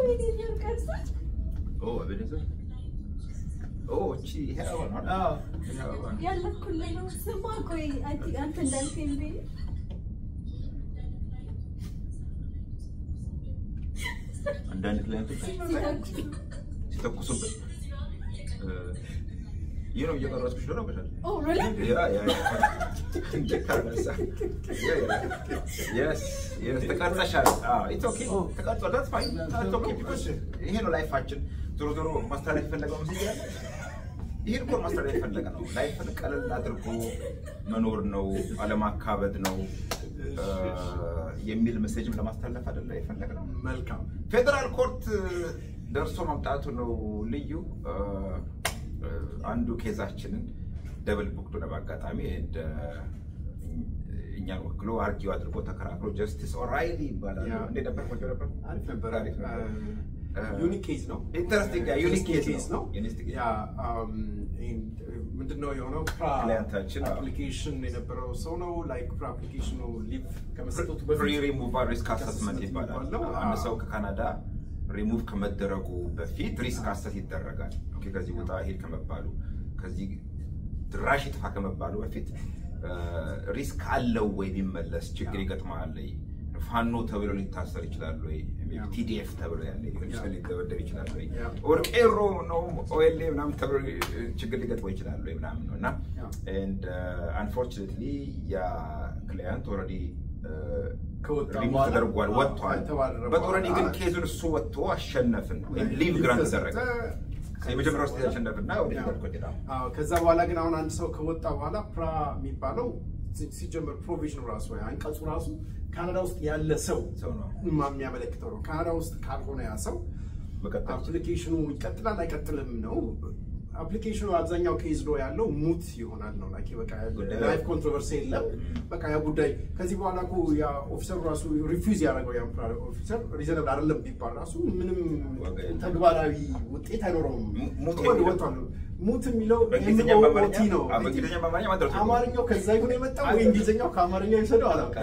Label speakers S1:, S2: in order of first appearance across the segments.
S1: በቪዲዮ ቀርጸሽ
S2: ኦ እቤኔዘር ኦ እቺ ይሄ አበባ ነው አይደል?
S3: አዎ።
S2: ይሄ አበባ ነው።
S1: ያለኩልህ ነው። ስማ ቆይ አንቲ አንተ እንዳልከኝ ቤ
S2: አንዳንድ ክላይንቶች ሲተኩሱብን እ፣ ይህ ነው እየቀረጽኩሽ ነው ነበር
S1: ኦ ሪሊ
S2: ያ ያ ያ እንዴ ካነሳ ያ ያ የስ የስ ተቀርጸሻል። አዎ ኢትስ ኦኬ ተቀርጿል። that's fine that's okay because ይሄ ነው ላይፋችን። ዞሮ ዞሮ ማስተላለፍ የፈለገው ምስል ያለ ይሄን እኮ ማስተላለፍ የፈለገ ነው። ላይፍን ቀለል አድርጎ መኖር ነው፣ አለማካበድ ነው እ፣ የሚል ሜሴጅም ለማስተላለፍ አይደለ የፈለገ ነው።
S3: መልካም
S2: ፌዴራል ኮርት ደርሶ መምጣቱ ነው ልዩ። እ፣ እ፣ አንዱ ኬዛችንን ደብል ቡክዶ ነው በአጋጣሚ እንደ እኛን ወክሎ አርጊው አድርጎ ተከራክሮ ጀስቲስ ኦራይሊ ይባላል።
S3: ያ።
S2: እንዴት ነበር? ቆንጆ ነበር።
S3: አሪፍ ነበር።
S2: አሪፍ ነበር።
S3: ዩኒክ ኬዝ ነው።
S2: ኢንተረስቲንግ ያ ዩኒክ ኬዝ
S3: ኬዝ ነው።
S2: ነው። ዩኒክ ኬዝ
S3: ያ አም፣ ይሄን፣ ምንድነው የሆነው?
S2: ክላይንታችን፣ አዎ።
S3: አፕሊኬሽን የነበረው ሰው ነው። ላይክ አፕሊኬሽኑ ሊቭ ከመሰጠቱ በፊት
S2: ፕሪ ሪሙቫል ሪስክ አሰስመንት
S3: አሰስመንት
S2: ይባላል።
S3: የሚባለው፣
S2: አንድ
S3: አዎ።
S2: ሰው ከካናዳ ሪሙቭ ከመደረጉ በፊት ሪስክ አሰስ ይደረጋል። ኦኬ፣ ከዚህ ቦታ ሄድ ከመባሉ ከዚህ ድራሽ ይጥፋ ከመባሉ በፊት ሪስክ አለው ወይ ቢመለስ ችግር ይገጥማል ወይ ፋኖ ተብሎ ሊታሰር ይችላል ወይ
S3: ያ።
S2: ቲዲኤፍ ተብሎ ያለ ሊሆን ይችላል ሊደበደብ ይችላል ወይ
S3: ያ።
S2: ኦር ቄሮ ነው ኦኤልኤ ምናምን ተብሎ ችግር ሊገጥመው ይችላል ወይ ምናምን ነው እና
S3: ያ።
S2: ኤንድ አንፎርቹኔትሊ ያ ክላያንት ኦልሬዲ
S3: ከወጣ
S2: ሪሙቭ
S3: በኋላ
S2: ተደርጓል
S3: አዎ፣
S2: ወጥቷል።
S3: ከተባረረ
S2: በኦልሬዲ ግን
S3: በኋላ
S2: ኬዙን እሱ ወጥቶ አሸነፍን ወይም ሊቭ ግራንት ተደረገ። የመጀመሪያው ውስጥ ያሸነፍና ወደ
S3: ያ።
S2: ፌደራል ኮርት ሄዳ
S3: አዎ፣ ከዛ በኋላ ግን አሁን አንድ ሰው ከወጣ በኋላ ፕራ የሚባለው ሲ- ሲጀመር ፕሮቪዥኑ ራሱ ወይ አንቀጹ ራሱ ካናዳ ውስጥ ያለ ሰው
S2: ሰው ነው
S3: ማ- የሚያመለክተው ነው። ካናዳ ውስጥ ካልሆነ ያ ሰው
S2: መቀጠል ይችላል።
S3: አፕሊኬሽኑ ይቀጥላል አይቀጥልም ነው። አፕሊኬሽኑ አብዛኛው ኬዝ ሎ ያለው ሙት ይሆናል ነው። ላይክ በቃ
S2: ጉዳዩ-
S3: ላይፍ ኮንትሮቨርሲ የለም። በቃ ያ ጉዳይ ከዚህ በኋላ እኮ ያ ኦፊሰሩ ራሱ ሪፊውዝ ያደረገው ያ ኦፊሰር ሪዘነብል አይደለም ቢባል ራሱ ምንም
S2: ዋጋ የለም።
S3: ተግባራዊ ውጤት አይኖረውም።
S2: ሙ- ሙት
S3: ወድ-
S2: የሚለው-
S3: ወጥቷል። ሙት የሚለው
S2: በእንግሊዝኛ
S3: MOOT
S2: በአማርኛ
S3: ነው።
S2: አዎ፣ በእንግሊዝኛ በአማርኛ ማለት ነው።
S3: አማርኛው ከዛ ይሁን የመጣው ወይ እንግሊዝኛው ከአማርኛው የወሰደው አላውቅም።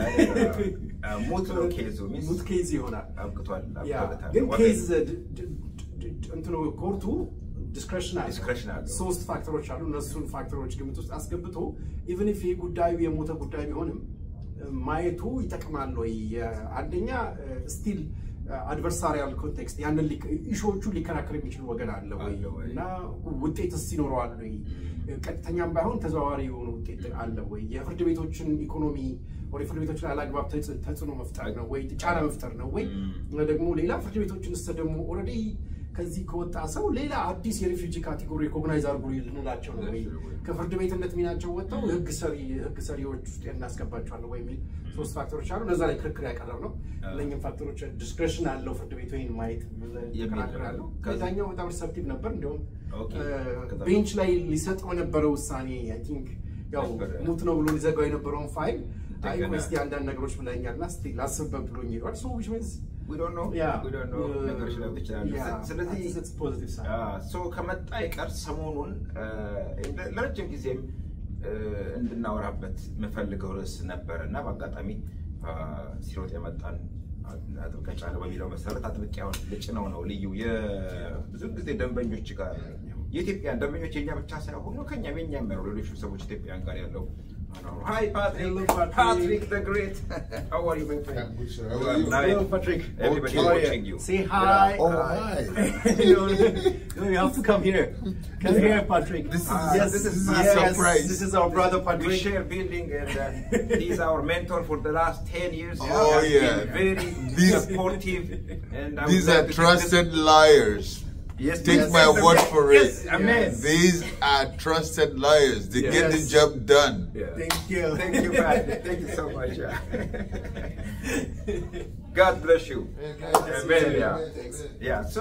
S2: አ፣ ሙት ነው ኬዙ ሚንስ
S3: ሙት ኬዝ ይሆናል።
S2: አብቅቷል
S3: ያ
S2: አብቅቶለታል።
S3: ግን
S2: ዋጋ
S3: ኬዝ ድ- ድ- ድ- እንትኑ ኮርቱ ዲስክሬሽን አለ
S2: Discretion አለው።
S3: ሶስት ፋክተሮች አሉ። እነሱን ፋክተሮች ግምት ውስጥ አስገብቶ ኢቨን ኢፍ ይህ ጉዳዩ የሞተ ጉዳይ ቢሆንም እ፣ ማየቱ ይጠቅማል ወይ? አንደኛ ስቲል አድቨርሳሪያል ኮንቴክስት ያንን ኢሹዎቹ ሊከራከር የሚችል ወገን አለ ወይ
S2: አለ ወይ?
S3: እና ውጤትስ ይኖረዋል ወይ? ቀጥተኛም ባይሆን ተዘዋዋሪ የሆነ ውጤት አለ ወይ? የፍርድ ቤቶችን ኢኮኖሚ ወደ ፍርድ ቤቶች ላይ አላግባብ ተጽ- ተጽዕኖ መፍጠር ነው ወይ? ጫና መፍጠር ነው ወይ?
S2: ም።
S3: ደግሞ ሌላ ፍርድ ቤቶችን ስ ደግሞ ኦልሬዲ ከዚህ ከወጣ ሰው ሌላ አዲስ የሪፊውጂ ካቴጎሪ ሪኮግናይዝ አድርጉ ልንላቸው ነው ወይ? ከፍርድ ቤትነት ሚናቸው ወጥተው ህግ ሰሪ ህግ ሰሪዎች ውስጥ እናስገባቸዋለን ወይ የሚል ሶስት ፋክተሮች አሉ። እነዛ ላይ ክርክር ያቀረብ ነው። እነኝም ፋክተሮች ዲስክሬሽን አለው ፍርድ ቤቱ ይህን ማየት ክራክር አለው። ከዛኛው በጣም ሪሰፕቲቭ ነበር። እንዲሁም
S2: ኦኬ። ከዛ
S3: ቤንች ላይ ሊሰጠው የነበረው ውሳኔ አይ ቲንክ ያው
S2: ነበር።
S3: ሙት ነው ብሎ ሊዘጋው የነበረውን ፋይል አይ
S2: እንደገና-
S3: ቆይ እስኪ አንዳንድ ነገሮች ብለኛል እና እስኪ ላስብበት ብሎኝ ሄዷል። ሶ ዊች ሚንስ
S2: we don't know
S3: Yeah.
S2: we don't know
S3: Uh,
S2: ነገሮች ሊያውቁ ይችላሉ።
S3: yeah,
S2: ስለዚህ
S3: that's- that's positive side.
S2: ሶ ከመጣ ይቀር ሰሞኑን አ፣ ለረጅም ጊዜም አ፣ እንድናወራበት የምፈልገው ርዕስ ነበር እና በአጋጣሚ አ፣ ሲሮጥ የመጣን አጥብቀህ ጫነው በሚለው መሰረት አጥብቄ አሁን ልጭነው ነው ልዩ የብዙ ጊዜ ደንበኞች ጋር የኢትዮጵያን ደንበኞች የኛ ብቻ ሳይሆኑ ከኛም የኛም ያሉ ሌሎች ሰዎች ኢትዮጵያን ጋር ያለው ሀይ ፓትሪክ
S3: Hello, Patrick.
S2: ፓትሪክ the great how are you my friend
S4: I'm good, sir. How
S2: You
S4: are
S2: are
S4: you?
S2: nice.
S3: Hello, Patrick.
S2: Everybody
S3: How are you?
S2: watching you.
S3: Say hi.
S4: Oh,
S2: Hi.
S4: hi.
S3: no, you have to come here. Come here, Patrick.
S4: This is-
S3: yes,
S2: this is
S4: my
S3: yes,
S4: surprise.
S3: This is our brother
S2: We
S3: Patrick.
S2: share building and uh, he's our mentor for the last 10 years.
S4: Oh,
S2: He has
S4: yeah.
S2: been very
S4: These-
S2: supportive. And I'm
S4: These
S2: glad
S4: are
S2: to-
S4: trusted liars.
S2: Yes,
S4: Take
S2: yes,
S4: my
S2: yes,
S4: word
S2: yes,
S4: for
S2: yes,
S4: it.
S2: Amen.
S4: These are trusted liars. They get the
S3: Yes.
S4: job done.
S2: Yeah.
S3: Thank you.
S2: Thank you, Patrick. Thank you so much. yeah. God bless you. Amen. Yeah. Yeah. So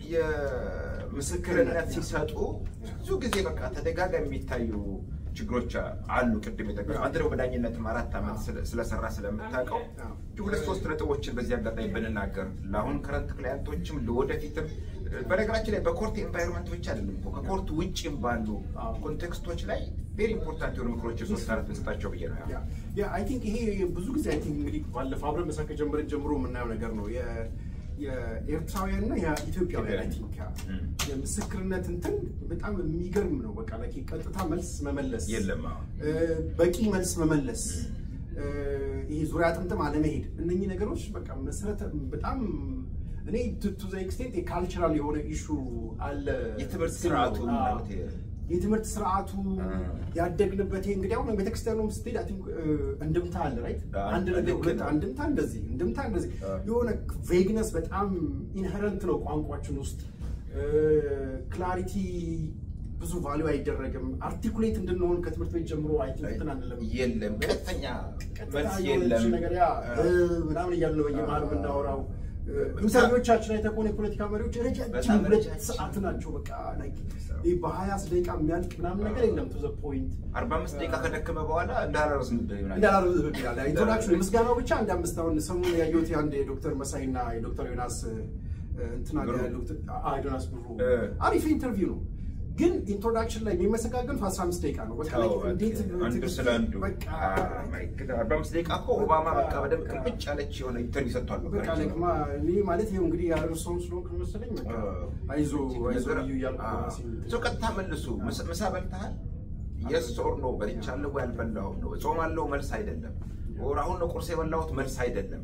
S2: የምስክርነት ሲሰጡ ብዙ ጊዜ በቃ ተደጋጋሚ የሚታዩ ችግሮች አሉ። ቅድም የጠቀሱ አንተ ደግሞ በዳኝነትም አራት ዓመት ስለ- ስለሰራ ስለምታውቀው ሁለት ሶስት ነጥቦችን በዚህ አጋጣሚ ብንናገር ለአሁን ከረንት ክላያንቶችም ለወደፊትም በነገራችን ላይ በኮርት ኤንቫይሮንመንት ብቻ አይደለም እኮ ከኮርት ውጭም ባሉ ኮንቴክስቶች ላይ ቬሪ ኢምፖርታንት የሆኑ ምክሮች ሶስት አራት ብንሰጣቸው ብዬ ነው። ያ።
S3: ያ አይ ቲንክ ይሄ ብዙ ጊዜ አይ ቲንክ እንግዲህ ባለፈው አብረን መሳቅ ከጀመርን ጀምሮ የምናየው ነገር ነው። የ- የኤርትራውያንና የኢትዮጵያውያን አይ ቲንክ
S2: እም።
S3: የምስክርነት እንትን በጣም የሚገርም ነው። በቃ ላይ ቀጥታ መልስ መመለስ
S2: የለም አዎ።
S3: እ፣ በቂ መልስ መመለስ እ፣ ይሄ ዙሪያ ጥምጥም አለመሄድ እነኚህ ነገሮች በቃ መሰረተ በጣም እኔ ቱ ዘ ኤክስቴንት የካልቸራል የሆነ ኢሹ አለ
S2: የትምህርት
S3: ስል
S2: ስርዓቱ
S3: ነው። አዎ።
S2: ማለት የ-
S3: የትምህርት ስርዓቱ
S2: አ።
S3: ያደግንበት ይሄ እንግዲህ አሁን ቤተክርስቲያኑም ስትሄድ አይ ቲንክ እንድምታ አለ ራይት
S2: አ፣
S3: አንድ ነገር
S2: ልክ
S3: ሁለት
S2: ነው።
S3: አንድምታ እንደዚህ እንድምታ እንደዚህ
S2: አ።
S3: የሆነ ቬግነስ በጣም ኢንሄረንት ነው ቋንቋችን ውስጥ ክላሪቲ ብዙ ቫሊዩ አይደረግም አርቲኩሌት እንድንሆን ከትምህርት ቤት ጀምሮ አይ ቲንክ እንትን አንልም
S2: የለም ቀጥተኛ
S3: ቀጥታ
S2: መልስ
S3: የሆነች
S2: የለም
S3: ነገር ያ
S2: አ።
S3: እ፣ ምናምን እያለ ነው በየመሀል
S2: አ።
S3: የምናወራው
S2: በጣም-
S3: ኢንተርቪዎቻችን አይተህ ከሆነ የፖለቲካ መሪዎች ረጃጅም
S2: በጣም
S3: ሁለት
S2: ረጃጅም።
S3: ሰዓት ናቸው በቃ like ይህ በሀያ ደቂቃ የሚያልቅ ምናምን ነገር የለም ቱ ዘ ፖይንት
S2: አርባ አምስት ደቂቃ ከደከመ በኋላ እንዳላረስ ምድር ይሆናል
S3: እንዳላረዝ ይላል ኢንትሮዳክሽን ምስጋናው ብቻ አንድ አምስት አሁን ሰሞኑን ያየሁት የአንድ የዶክተር መሳይ እና የዶክተር ዮናስ እ፣ እንትና
S2: ብሩ።
S3: ያሉት አ- ዮናስ ብሩ
S2: እ።
S3: አሪፍ ኢንተርቪው ነው ግን ኢንትሮዳክሽን ላይ የሚመሰጋገን አስራ አምስት ደቂቃ ነው በቃ like እንዴት
S2: አንዱ ስለ አንዱ
S3: በቃ
S2: አርባ አምስት ደቂቃ እኮ ኦባማ በቃ በደንብ ቅልብጭ ያለች የሆነ ኢንተርቪው ሰጥቷል።
S3: በቃ like ማ- እኔ ማለት ይኸው እንግዲህ ያደረሰውን ስለሆንክ ነው መሰለኝ በቃ አይዞ አይዞ ልዩ እያልኩ ራሴን እንትን-
S2: ሰው ቀጥታ መልሱ። ምሳ- ምሳ በልተሃል? የስ ኦር ኖ በልቻለሁ ወይ አልበላሁም ነው። ጾማለሁ መልስ አይደለም። ኦር አሁን ነው ቁርስ የበላሁት መልስ አይደለም።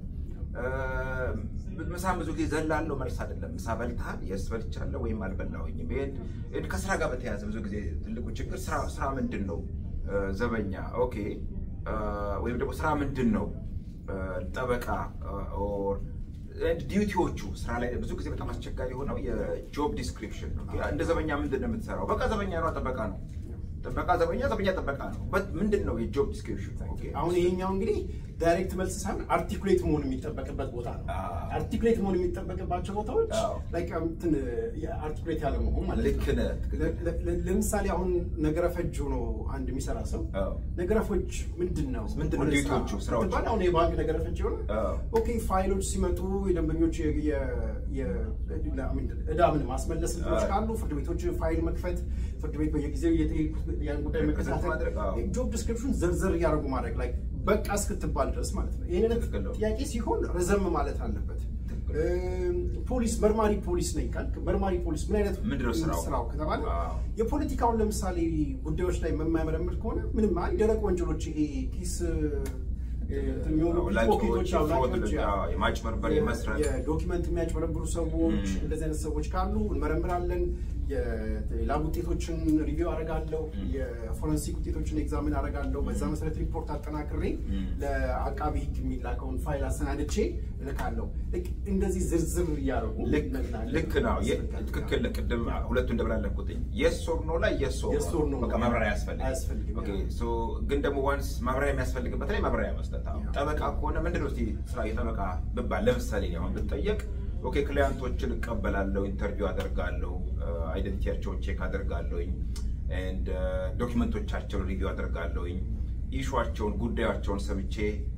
S2: ምሳ ብዙ ጊዜ ዘላለሁ መልስ አይደለም። ምሳ በልተሃል? የስ በልቻለሁ ወይም አልበላሁኝም። ይሄን ይሄን ከስራ ጋር በተያያዘ ብዙ ጊዜ ትልቁ ችግር ስራ ስራ ምንድን ነው? ዘበኛ ኦኬ፣ ወይም ደግሞ ስራ ምንድን ነው? ጠበቃ ኦር ዲዩቲዎቹ ስራ ላይ ብዙ ጊዜ በጣም አስቸጋሪ የሆነው የጆብ ዲስክሪፕሽን ነው። እንደ ዘበኛ ምንድን ነው የምትሰራው? በቃ ዘበኛ ነው፣ ጠበቃ ነው። ጥበቃ ዘበኛ ዘበኛ ጥበቃ ነው። በት ምንድን ነው የጆብ ዲስክሪፕሽን?
S3: አሁን ይሄኛው እንግዲህ ዳይሬክት መልስ ሳይሆን አርቲኩሌት መሆን የሚጠበቅበት ቦታ ነው።
S2: አዎ።
S3: አርቲኩሌት መሆን የሚጠበቅባቸው ቦታዎች
S2: አዎ።
S3: ላይክ እንትን አርቲኩሌት ያለ መሆን ማለት
S2: ልክ
S3: ነው።
S2: ነህ፣ ትክክል።
S3: ለ- ለ- ለምሳሌ አሁን ነገረ ፈጅ ሆኖ አንድ የሚሰራ ሰው
S2: አዎ።
S3: ነገረ ፈጅ ምንድን ነው
S2: ምንድን ነው
S3: ወደ
S2: ዲዩቲዎቹ፣
S3: ስራ
S2: ስራዎቹ?
S3: ብትባል አሁን የባንክ ነገረ ፈጅ የሆነ
S2: አዎ።
S3: ኦኬ ፋይሎች ሲመጡ የደንበኞች የ- የ- የ- ዕዳ ምን ማስመለስ እንትኖች
S2: አዎ።
S3: ካሉ ፍርድ ቤቶች ፋይል መክፈት ፍርድ ቤት በየጊዜው የጠየቁ ያን ጉዳይ
S2: መከታተል ማድረግ፣ አዎ።
S3: መከታተል ጆብ ዲስክሪፕሽን ዘርዘር እያደረጉ ማድረግ ላይ በቃ እስክትባል ድረስ ማለት ነው። ይህን አይነት
S2: ትክክል ነው።
S3: ጥያቄ ሲሆን ረዘም ማለት አለበት።
S2: ትክክል።
S3: እም፣ ፖሊስ መርማሪ ፖሊስ ነኝ ካልክ መርማሪ ፖሊስ ምን አይነት
S2: ምንድን ነው ስራው?
S3: ስራው ከተባለ
S2: አዎ።
S3: የፖለቲካውን ለምሳሌ ጉዳዮች ላይ የማያመረምር ከሆነ ምንም አይ ደረቅ ወንጀሎች ይሄ ኪስ እ፣ እንትን የሚሆኑ
S2: ላኪዎች፣
S3: ፖኬቶች አዎ፣
S2: ፍሮድ፣
S3: ላኪዎች፣
S2: አዎ፣ የማጭበርበር፣
S3: የ-
S2: የመስረቅ
S3: የዶኪመንት የሚያጭበረብሩ ሰዎች
S2: ም።
S3: እንደዚህ አይነት ሰዎች ካሉ እንመረምራለን። የላብ ውጤቶችን ሪቪው አደርጋለሁ።
S2: ም።
S3: የፎረንሲክ ውጤቶችን ኤግዛሚን አደርጋለሁ። በዛ መሰረት ሪፖርት አጠናክሬ
S2: ም።
S3: ለአቃቢ ሕግ የሚላከውን ፋይል አሰናድቼ እልካለሁ። ልክ እንደዚህ ዝርዝር እያደረጉ
S2: ልክ
S3: መናገር
S2: ልክ ነው። የ-
S3: ያስፈልጋል።
S2: ትክክል። ቅድም ሁለቱ እንደብላለኩትኝ የስ ኦር ኖ ላይ የስ ኦር
S3: Yes or no
S2: በቃ
S3: ነው።
S2: ማብራሪያ ያስፈልግ
S3: አያስፈልግም፣
S2: ኦኬ
S3: ያ።
S2: ሶ ግን ደግሞ ዋንስ ማብራሪያ የሚያስፈልግበት ላይ ማብራሪያ መስጠት አዎ።
S3: ያ።
S2: ጠበቃ ከሆነ ምንድን ነው እስኪ ስራ የጠበቃ ብባል ለምሳሌ እኔ አሁን ብጠየቅ ኦኬ ክሊያንቶችን እቀበላለሁ፣ ኢንተርቪው አደርጋለሁ፣ አይደንቲቲያቸውን ቼክ አደርጋለሁኝ ኤንድ ዶኪመንቶቻቸውን ሪቪው አደርጋለሁኝ ኢሹዋቸውን ጉዳያቸውን ሰምቼ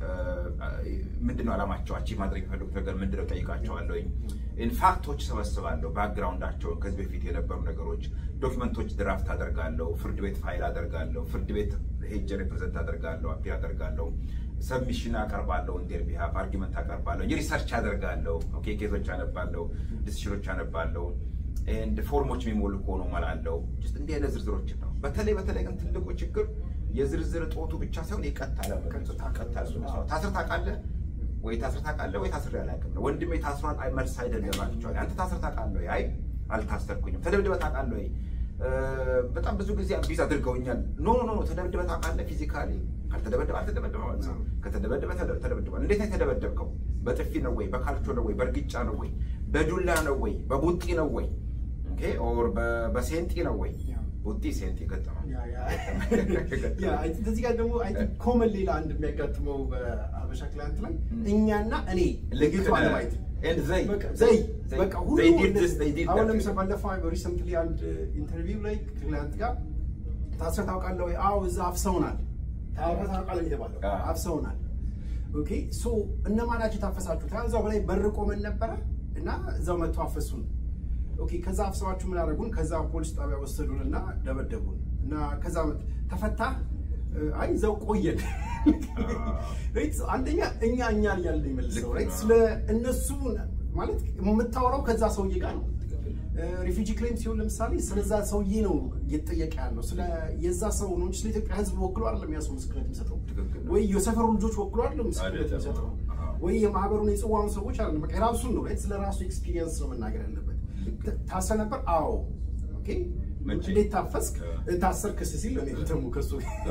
S2: ምንድነው ዓላማቸው አቺቭ ማድረግ የሚፈልጉት ነገር ምንድነው ጠይቃቸዋለሁኝ። ኢንፋክቶች ሰበስባለሁ፣ ባክግራውንዳቸውን ከዚህ በፊት የነበሩ ነገሮች፣ ዶክመንቶች ድራፍት አደርጋለሁ፣ ፍርድ ቤት ፋይል አደርጋለሁ፣ ፍርድ ቤት ሄጀ ሪፕሬዘንት አደርጋለሁ፣ አፒል አደርጋለሁ፣ ሰብሚሽን አቀርባለሁ፣ ኢንዴር ቢሃፍ አርጊመንት አቀርባለሁ፣ ሪሰርች አደርጋለሁ፣ ኦኬ ኬዞች አነባለሁ፣ ዲሲሽኖች አነባለሁ፣ ኤንድ ፎርሞች የሚሞሉ ከሆኑ እሞላለሁ። ጀስት እንዲህ አይነት ዝርዝሮችን ነው። በተለይ በተለይ ግን ትልቁ ችግር የዝርዝር እጦቱ ብቻ ሳይሆን የቀጥታ ለመቀጥታ ቀጥታ ለመመለስ ነው። ታስር ታውቃለህ ወይ ታስር ታውቃለህ ወይ ታስሬ አላውቅም ነው። ወንድሜ ታስሯል፣ አይ መልስ አይደለም አልቸዋለሁ። አንተ ታስር ታውቃለህ ወይ? አይ አልታሰርኩኝም። ተደብድበህ ታውቃለህ ወይ? እ፣ በጣም ብዙ ጊዜ አቢዝ አድርገውኛል። ኖ ኖ ኖ ተደብድበህ ታውቃለህ? ፊዚካሊ ካልተደበደበ አልተደበደበ ማለት ነው። ከተደበደበ ተደ- ተደብድቧል። እንዴት ነው የተደበደብከው? በጥፊ ነው ወይ? በካልቾ ነው ወይ? በእርግጫ ነው ወይ? በዱላ ነው ወይ? በቡጢ ነው ወይ? ኦኬ ኦር በ- በሴንጢ ነው ወይ?
S3: ያ።
S2: ቡጢ ሴንጢ ገጠመው።
S3: ያ፣ ያ። ያ፣ አይ ቲንክ እዚህ ጋር ደግሞ አይ ቲንክ ኮመን ሌላ አንድ የሚያጋጥመው በአበሻ ክላንት ላይ እኛና እኔ
S2: ልክ
S3: ልዩቱ
S2: ነህ።
S3: አለማየት
S2: And they.
S3: በቃ ዘይ
S2: They-
S3: በቃ ሁሉ
S2: they did this, they did
S3: አሁን
S2: that.
S3: ለምሳሌ ባለፈው ሪሰንትሊ አንድ ኢንተርቪው ላይ ክላንት ጋር ታስረህ ታውቃለህ ወይ? አዎ እዛ አፍሰውናል። ታስረህ ታውቃለህ የተባለው
S2: አዎ።
S3: አፍሰውናል። ኦኬ ሶ እነማን ናቸው የታፈሳችሁት? ያ እዛው በላይ በር ቆመን ነበረ እና እዛው መጥቶ አፈሱን። ኦኬ ከዛ አፍሰዋችሁ ምን አደረጉን? ከዛ ፖሊስ ጣቢያ ወሰዱን እና ደበደቡን እና ከዛ ተፈታ። አይ እዛው ቆየን። ራይት አንደኛ እኛ እኛን እያልን ይመልሰው
S2: ልክ
S3: ራይት
S2: ነው።
S3: ስለ እነሱ ማለት የምታወራው ከዛ ሰውዬ ጋር ነው። ሪፊጂ ክሌም ሲሆን ለምሳሌ ስለዛ ሰውዬ ነው እየተጠየቀ ያለው ስለ የዛ ሰው ነው እንጂ ስለ ኢትዮጵያ ሕዝብ ወክሎ አይደለም ያ ሰው ምስክርነት የሚሰጠው
S2: ትክክል ነው።
S3: ወይ የሰፈሩ ልጆች ወክሎ አይደለም ምስክርነት
S2: አይደለም።
S3: የሚሰጠው
S2: አዎ።
S3: ወይ የማህበሩን የጽዋውን ሰዎች አይደለም። በቃ የራሱን ነው right? ስለ ራሱ ኤክስፒሪየንስ ነው መናገር ያለበት። ታ- ታስረ ነበር? አዎ። ኦኬ
S2: መቼ?
S3: እንዴት ታፈስክ?
S2: አ-
S3: ታሰርክስ ሲል እኔ ደግሞ ከሱ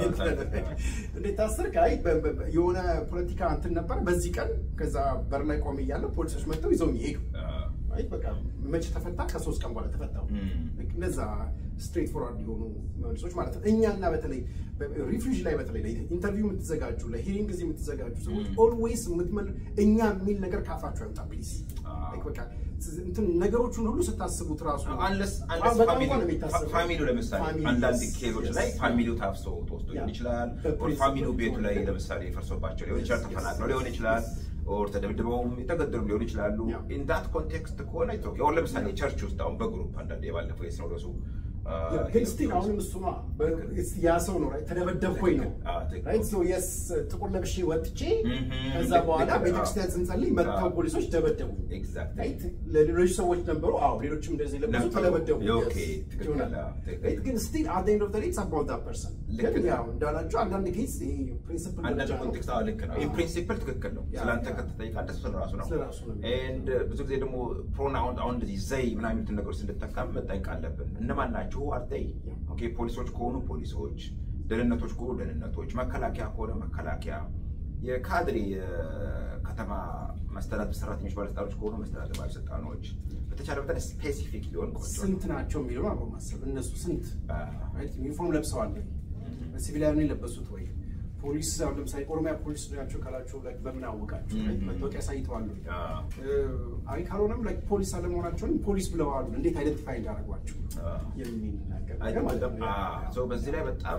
S3: እንዴት ታሰርክ? አይ በ- በ- በ- የሆነ ፖለቲካ እንትን ነበር በዚህ ቀን ከዛ በር ላይ ቆሜ እያለሁ ፖሊሶች መጥተው ይዘውኝ ሄዱ። አይ በቃ መቼ ተፈታ? ከሶስት ቀን በኋላ ተፈታው። ልክ እነዛ ስትሬት ፎርዋርድ የሆኑ መልሶች ማለት ነው። እኛና በተለይ ሪፊውጂ ላይ በተለይ ኢንተርቪው የምትዘጋጁ ለሂሪንግ ጊዜ የምትዘጋጁ ሰዎች ኦልዌይስ የምትመል እኛ የሚል ነገር ካፋችሁ አይወጣ ፕሊዝ። በቃ እንትን ነገሮቹን ሁሉ ስታስቡት ራሱ
S2: አንለስ
S3: በጣም እንኳን ነው የሚታሰበው።
S2: ፋሚሊው ለምሳሌ
S3: ፋሚሊ፣
S2: አንዳንድ
S3: yes,
S2: ኬዞች
S3: yes.
S2: ላይ ፋሚሊው ታፍሶ ተወስዶ ሊሆን
S3: ያ።
S2: ይችላል።
S3: በፕሪንሲፕል
S2: ኦር ፋሚሊው ቤቱ ላይ
S3: ሆነ።
S2: ለምሳሌ ፈርሶባቸው ሊሆን ይችላል።
S3: Yes, yes,
S2: ተፈናቅለው ሊሆን
S3: yes,
S2: ይችላል።
S3: yes.
S2: ኦር ተደብድበውም የተገደሉ ሊሆን ይችላሉ።
S3: ያ።
S2: ኢን ዳት ኮንቴክስት ከሆነ ኢትስ ኦኬ። ኦር ለምሳሌ ቸርች ውስጥ አሁን በግሩፕ አንዳንድ የባለፈው የሲኖዶሱ አ፣
S3: ግን ስቲል አሁንም እሱ ነው ያ ሰው ነው right? ተደበደብኩኝ ነው
S2: አዎ፣ ትክክል።
S3: right? So yes ጥቁር ለብሼ ወጥቼ
S2: Mhm.
S3: ከዛ
S2: ልክ-
S3: በኋላ
S2: ልክ ነው።
S3: ቤተክርስቲያን ስንጸልይ መጥተው
S2: አዎ።
S3: ፖሊሶች ደበደቡ
S2: ኤግዛክትሊ
S3: right? ለሌሎች ሰዎች ነበሩ አዎ ሌሎችም እንደዚህ ለብሱ
S2: ነበሩ።
S3: ተደበደቡ
S2: ኦኬ፣
S3: yes.
S2: ትክክል፣
S3: ይሆናል።
S2: አዎ፣ ትክክል።
S3: right? ግን ስቲል at the end of the day it's about that person
S2: ልክ
S3: ግን
S2: ነው።
S3: ያው እንዳላችሁ አንዳንድ ኬስ ይሄ ፕሪንሲፕል
S2: አንዳንድ ኮንቴክስት አዎ ልክ ነው። ኢን ፕሪንሲፕል ትክክል ነው።
S3: ያ፣
S2: ስለአንተ
S3: ያ።
S2: ከተጠይቅ አንተ ስለ ራሱ ነው።
S3: ስለ ራሱ ነው።
S2: ኤንድ ብዙ ጊዜ ደግሞ ፕሮናውን አሁን እንደዚህ ዘይ ምናምን የሚሉትን ነገሮች ስንጠቀም መጠንቅ አለብን። እነማን ናቸው? አርተይ ኦኬ፣ ፖሊሶች ከሆኑ ፖሊሶች፣ ደህንነቶች ከሆኑ ደህንነቶች፣ መከላከያ ከሆነ መከላከያ፣ የካድሬ የከተማ መስተዳድር ሰራተኞች ባለስልጣኖች ከሆኑ መስተዳድር ባለስልጣኖች በተቻለ መጠን ስፔሲፊክ ሊሆን ቆንጆ ነው።
S3: ስንት ናቸው የሚለው አብሮ ማሰብ እነሱ ስንት
S2: አ፣
S3: right? ዩኒፎርም ለብሰዋል ወይ? ሲቪሊያን የለበሱት ወይ? ፖሊስ አሁን ለምሳሌ ኦሮሚያ ፖሊስ ናቸው ካላቸው like በምን አወቃቸው? right?
S2: Mhm.
S3: መታወቂያ አሳይተዋል ወይ?
S2: አ፣
S3: አይ ካልሆነም like ፖሊስ አለመሆናቸውን ፖሊስ ብለዋል እንዴት አይደንቲፋይ እንዳደረጓቸው
S2: አ።
S3: የሚል ነገር
S2: አይ
S3: ነገር ማለት ነው።
S2: ሶ በዚህ ላይ በጣም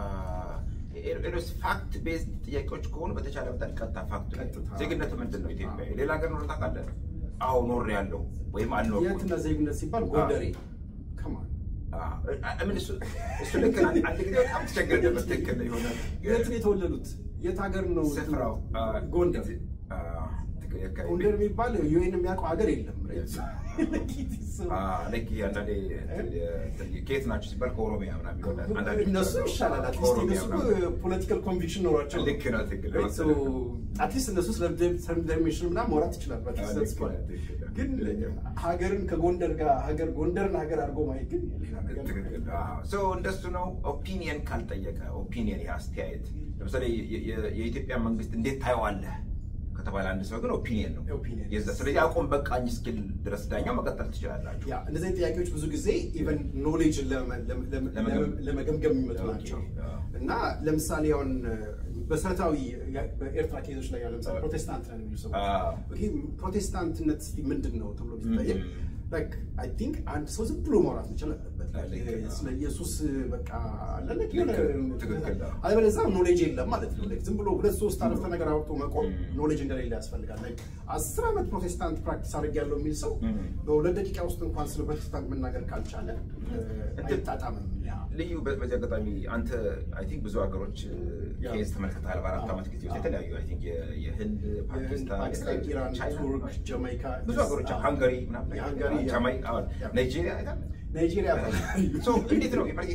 S2: ኤሮስ ፋክት ቤዝድ ጥያቄዎች ከሆኑ በተቻለ መጠን ቀጥታ ፋክት ላይ
S3: ቀጥታ።
S2: ዜግነት ምንድን ነው? ኢትዮጵያ
S3: አዎ።
S2: ሌላ ሀገር ኖር ታውቃለህ? አዎ ኖር ያለው ወይም አልኖርኩም።
S3: የትና ዜግነት ሲባል ጎንደሬ ከማን
S2: አዎ፣ አ- ምን እሱ እሱ ልክ ነው። አንድ ጊዜ በጣም ተቸግረን ነበር። ትክክል ነው የሆነ
S3: የት ነው የተወለዱት? የት ሀገር ነው?
S2: ስፍራው አ፣
S3: ጎንደር።
S2: አ፣ ትክክል፣ የካ-
S3: ጎንደር የሚባል ዩኤን የሚያውቀው ሀገር የለም። right?
S2: አ፣ ልክ ይሄ አንዳንዴ እንትን የ- ከየት ናቸው ሲባል ከኦሮሚያ ምናምን ይሆናል። አንዳንዴ
S3: እነሱ ይሻላል። አትሊስት
S2: ከኦሮሚያ
S3: እነሱ
S2: ምናምን።
S3: ፖለቲካል ኮንቪክሽን ኖሯቸው
S2: ልክ ነው፣ ትክክል ነው።
S3: አትሊስት እነሱ ስለ ዲተርሚኔሽን ምናምን ማውራት ይችላል።
S2: ልክ ነው፣ ትክክል ነው።
S3: ግን ሀገርን ከጎንደር ጋር ሀገር ጎንደርን ሀገር አድርጎ ማየት ግን ሌላ ነገር ነው።
S2: ትክክል ሶ እንደሱ ነው። ኦፒኒየን ካልጠየቀ ኦፒኒየን ይህ አስተያየት ለምሳሌ የ- የ- የኢትዮጵያ መንግስት እንዴት ታየዋለህ ከተባለ አንድ ሰው ግን ኦፒኒየን ነው
S3: ኦፒኒየን።
S2: የዛ ስለዚህ አቆም በቃኝ እስኪል ድረስ ዳኛው መቀጠል ትችላላችሁ።
S3: ያ እንደዚህ አይነት ጥያቄዎች ብዙ ጊዜ ኢቨን ኖሌጅን
S2: ለመገም-
S3: ለመገምገም የሚመጡ
S2: ኦኬ፣
S3: ናቸው
S2: አዎ።
S3: እና ለምሳሌ አሁን መሰረታዊ በኤርትራ ኬዞች ላይ ያው ለምሳሌ ፕሮቴስታንት ነን የሚሉ ሰዎች
S2: አዎ።
S3: ኦኬ፣ ፕሮቴስታንትነት እስኪ ምንድን ነው ተብሎ ቢጠየቅ
S2: ም።
S3: ላይክ አይ ቲንክ አንድ ሰው ዝም ብሎ ማውራት መቻል አለበት።
S2: ልክ ነው።
S3: ስለ ኢየሱስ በቃ አለለ
S2: ልክ፣ ትክክል ነው።
S3: አለበለዚያ ኖሌጅ የለም ማለት ነው። ላይክ ዝም ብሎ ሁለት ሶስት አረፍተ ነገር አውጥቶ መቆም
S2: ም።
S3: ኖሌጅ እንደሌለ ያስፈልጋል። ላይክ አስር ዓመት ፕሮቴስታንት ፕራክቲስ አድርጌያለሁ የሚል ሰው
S2: ም።
S3: በሁለት ደቂቃ ውስጥ እንኳን ስለ ፕሮቴስታንት መናገር ካልቻለ እ፣ አይጣጣምም። ያ
S2: ልዩ በ- በዚህ አጋጣሚ አንተ አይ ቲንክ ብዙ ሀገሮች
S3: ያ።
S2: ኬዝ ተመልክተሃል በአራት
S3: አዎ።
S2: ዓመት ጊዜ ውስጥ
S3: አዎ።
S2: የተለያዩ አይ ቲንክ የ- የህንድ፣
S3: የህንድ፣
S2: ፓኪስታን፣
S3: ፓኪስታን፣ ኢራን፣
S2: ቻይና፣
S3: ቱርክ፣ ጀማይካ
S2: ብዙ ሀገሮች
S3: አዎ።
S2: ሃንጋሪ ምናምን
S3: የሃንጋሪ ያ።
S2: ጃማይካ አዎ፣
S3: ያ።
S2: ናይጄሪያ አይደል?
S3: ናይጄሪያ
S2: ሶ እንዴት ነው የኢትዮጵያውያንን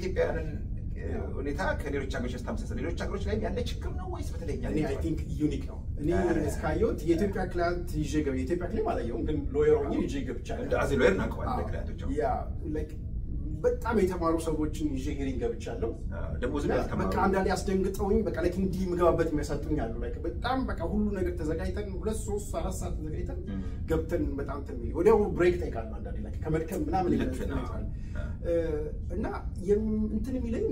S2: ሁኔታ ከሌሎች ሀገሮች ስታመሳሰል ሌሎች ሀገሮች ላይ ያለ ችግር ነው ወይስ በተለይ እኛ
S3: እኔ አይ ቲንክ ዩኒክ ነው። እኔ እስካየሁት የኢትዮጵያ ክላንት ይዤ ገብ የኢትዮጵያ ክሌም አላየሁም፣ ግን ሎየር ሆኜ ይዤ ገብቻለሁ።
S2: እንደ አዚ ሎየር እናውቀዋለን ምክንያቶች
S3: ያ ላይክ በጣም የተማሩ ሰዎችን ይዤ ሄሪንግ ገብቻለሁ።
S2: ደግሞ ዝም
S3: እና
S2: ያልተማሩ
S3: በቃ አንዳንዴ አስደንግጠውኝ በቃ ላይክ እንዲህ የምገባበት የሚያሳጡኝ አሉ። ላይክ በጣም በቃ ሁሉ ነገር ተዘጋጅተን ሁለት ሶስት አራት ሰዓት ተዘጋጅተን
S2: ም።
S3: ገብተን በጣም ተሚል ወዲያው ብሬክ ጠይቃለሁ። አንዳንዴ ላይክ ከመድከም ምናምን
S2: ልክ
S3: ይመጣል
S2: ነው።
S3: ይመጣል። እና የም- እንትን የሚለኝ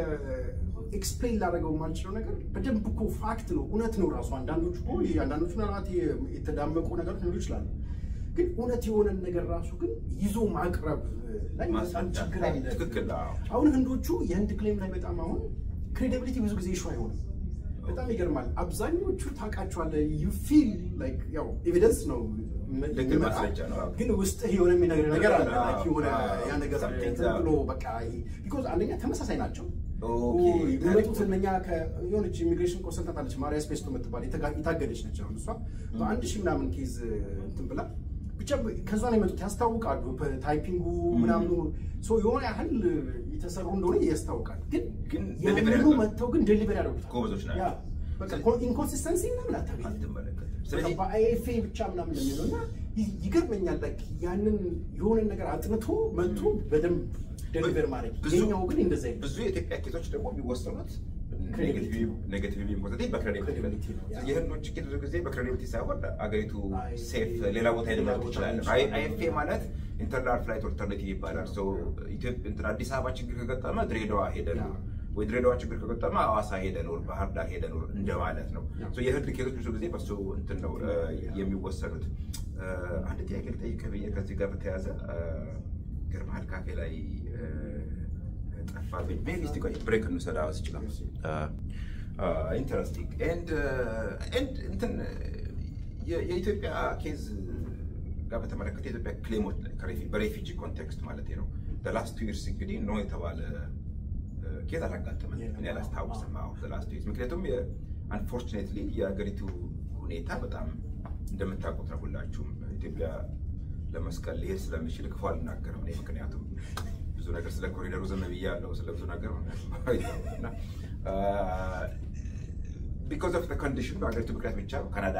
S3: ኤክስፕሌን ላደረገው የማልችለው ነገር በደንብ እኮ ፋክት ነው፣ እውነት ነው ራሱ። አንዳንዶቹ እኮ አንዳንዶቹ ምናልባት የ- የተዳመቁ ነገሮች ሊኖሩ ይችላሉ። ግን እውነት የሆነን ነገር ራሱ ግን ይዞ ማቅረብ ላይ በጣም
S2: ማስረዳት
S3: ችግር
S2: ላይ
S3: አለ።
S2: ትክክል አዎ።
S3: አሁን ህንዶቹ የህንድ ክሌም ላይ በጣም አሁን ክሬዲቢሊቲ ብዙ ጊዜ ኢሹ አይሆንም። በጣም ይገርማል። አብዛኞቹ ታውቃቸዋለህ ዩ ፊል ላይክ ያው ኤቪደንስ ነው
S2: ልክ
S3: የሚመጣ፣
S2: ማስረጃ ነው።
S3: ግን ውስጥህ የሆነ የሚነግርህ ነገር አለ
S2: አዎ፣
S3: like የሆነ
S2: አዎ፣
S3: ያ ነገር
S2: something
S3: ዝም
S2: that-
S3: ብሎ በቃ ቢኮዝ አንደኛ ተመሳሳይ ናቸው።
S2: ኦኬ፣
S3: የመጡት እነኛ የሆነች ኢሚግሬሽን ኮንሰልታንት አለች ማሪያ ስፔስቶ የምትባል የተጋ- የታገደች ነች። አሁን እሷ በአንድ ሺህ ምናምን ኬዝ እንትን ብላ ብቻ ከዛ ነው የመጡት ያስታውቃሉ። ታይፒንጉ ምናምኑ ሰው የሆነ ያህል የተሰሩ እንደሆነ ያስታውቃል። ግን
S2: ግን deliver
S3: ያንኑ
S2: ያደርጋሉ።
S3: መጥተው ግን ዴሊቨር ያደርጉታል።
S2: ጎበዞች ናቸው።
S3: ያ፣ በቃ ኢንኮንሲስተንሲ ምናምን አታገኝም።
S2: አትመለከትም።
S3: ስለዚህ
S2: ስለዚህ
S3: በአይኤፍኤ ብቻ ምናምን የሚለው እና ይ- ይገርመኛል። ላይክ ያንን የሆነ ነገር አጥንቶ መጥቶ በደንብ ዴሊቨር ማድረግ
S2: ብዙ-
S3: የኛው ግን እንደዛ አይደለም።
S2: ብዙ የኢትዮጵያ ኬዞች ደግሞ የሚወሰኑት
S3: Credibility.
S2: ኔጌቲቭ ፖዘቲቭ በክሬዲቢሊቲ
S3: Credibility ነው፣ ያ።
S2: የህንዶች ችግር ብዙ ጊዜ በክሬዲቢሊቲ ሳይሆን አገሪቱ
S3: አይ-
S2: ሴፍ ሌላ ቦታ
S3: ሌላ
S2: ሊመጡ
S3: ቦታ
S2: ይችላል።
S3: ይችላል።
S2: አይኤፍኤ ማለት ኢንተርናል ፍላይት ኦልተርኔቲቭ ይባላል። ሶ ኢትዮጵያ እንትን አዲስ አበባ ችግር ከገጠመ ድሬዳዋ ሄደ
S3: ያ።
S2: ኑር ወይ ድሬዳዋ ችግር ከገጠመ ሐዋሳ ሄደ ኑር፣ ባህር ዳር ሄደ ኑር እንደማለት ነው።
S3: ያ።
S2: ሶ የህንድ ኬዞች ብዙ ጊዜ በሱ እንትን ነው እ፣ የሚወሰኑት። እ፣ አንድ ጥያቄ ልጠይቅህ ብዬ ከዚህ ጋር በተያያዘ እ፣ ግርማል ካፌ ላይ እ፣ ጠፋብኝ። ሜቢ እስቲ ቆይ ብሬክ እንውሰድ። አዎ ይችላል። ኢንተረስቲንግ ኤንድ ኤንድ እንትን የ- የኢትዮጵያ ኬዝ ጋር በተመለከተ የኢትዮጵያ ክሌሞች ላይ ከሬፊ- በሬፊጂ ኮንቴክስት ማለት ነው ላስት ቱ ይርስ እንግዲህ ኖ የተባለ ኬዝ አላጋጠመን እኔ አላስታውስም። አዎ ላስት ቱ ይርስ ምክንያቱም አንፎርቹኔትሊ የሀገሪቱ ሁኔታ በጣም እንደምታውቁት ነው ሁላችሁም ኢትዮጵያ ለመስቀል ሊሄድ ስለሚችል ክፉ አልናገርም እኔ ምክንያቱም ብዙ ነገር ስለ ኮሪደሩ ዝም ብያለሁ ስለ ብዙ ነገር እና ቢኮዝ ኦፍ ኮንዲሽን በሀገሪቱ ምክንያት ብቻ ካናዳ